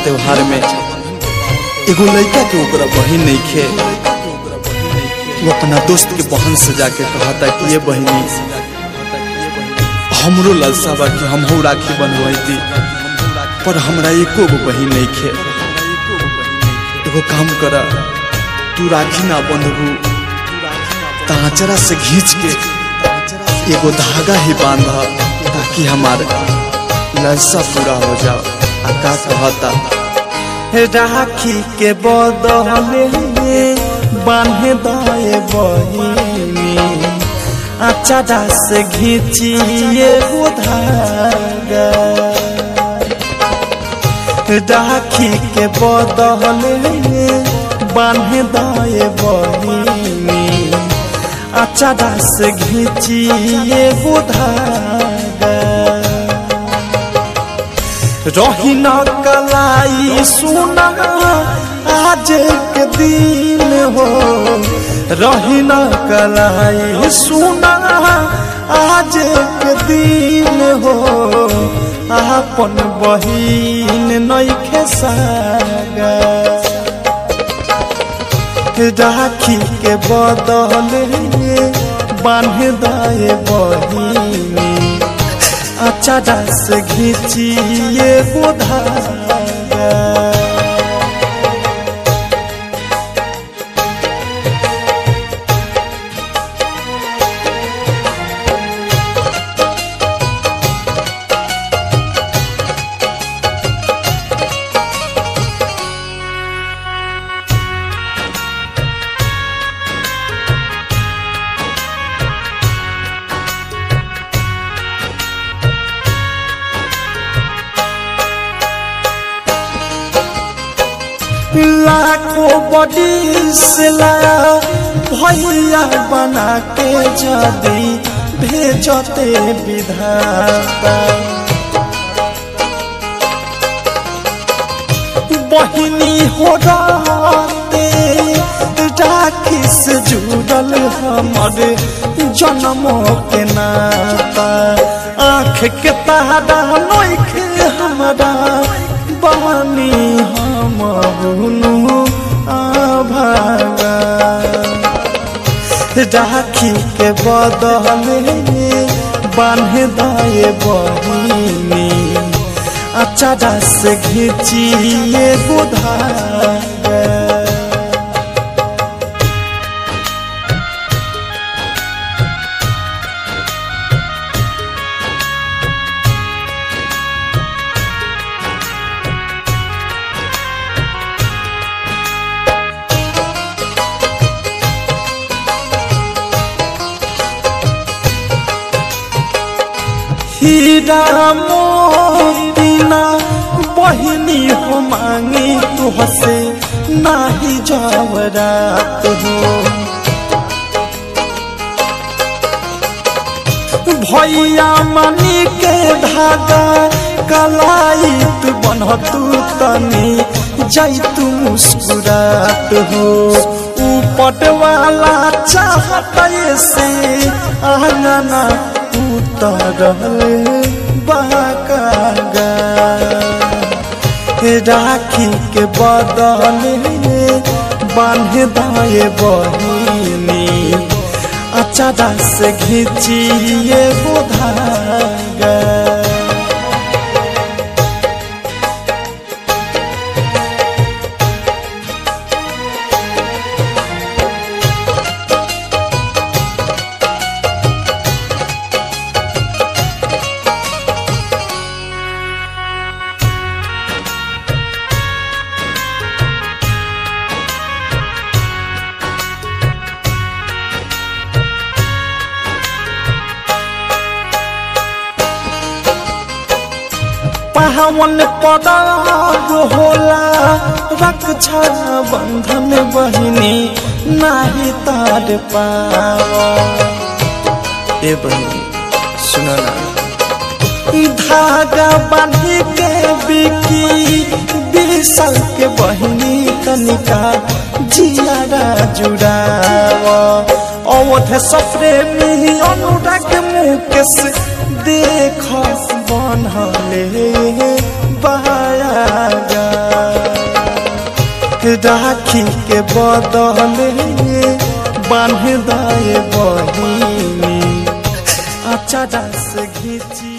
त्योहार में एगो लड़का के ओकरा बहिन नहीं खे वो अपना दोस्त के बहन से जाके कहता कि ये बहिनी हमरो लालसा बा कि हमहू राखी बनवाई पर हमरा एको गो बहिन नहीं खे एगो काम करा तू राखी ना बंधबू ताचरा से घींच के एगो धागा ही बांध ताकि हमार लालसा पूरा हो जाओ आ का कहता राखी के बदले बांधे दाए बहिनी अचारा से घींचिए वो धागा राखी के बदले बांधे दाए बहिनी अचारा से घींचिए वो धागा रही न कलाई सुना आज के दिन हो रही न कलाई सुना आज के दिन हो अपन बहिन नैखे सागा राखी के बदले बांध दाए बहिनी अचारा से घींचिए बुधागा लाखों बड़ी सिला भैया बना के जदी भेजते विधाता बहिनी हो रहते राखी से जुड़ल हमर जन्मों के नाता आँख के तारा नोखे हमारा बानी हम बुनु आभागा राखी के बदले बांध दाए बहिनी अचारा से घींचिए बुधागा हीरा मोतीना बहिनी हो मांगी तू हसे नाही जावरात हो भैया मनी के धागा कलाई तू बनतू तनी जाई तू मुस्कुरात हो ऊपट वाला चाहत से आंगना उतरल बाकागा राखी के बदले बांध दाए बहिनी अचारा से घींचिए बुधागा पावन पदाग होला रक्षा बंधन बहिनी नाही तार पावा ए बहिनी सुन ना धागा बांधी के बिकी बिसल के बहिनी तनिका जियारा जुड़ाव अवध सफरे में अनुराग मुकेश देख बनले बायागा राखी के बदले बांध दाए बहिनी अचारा से घींची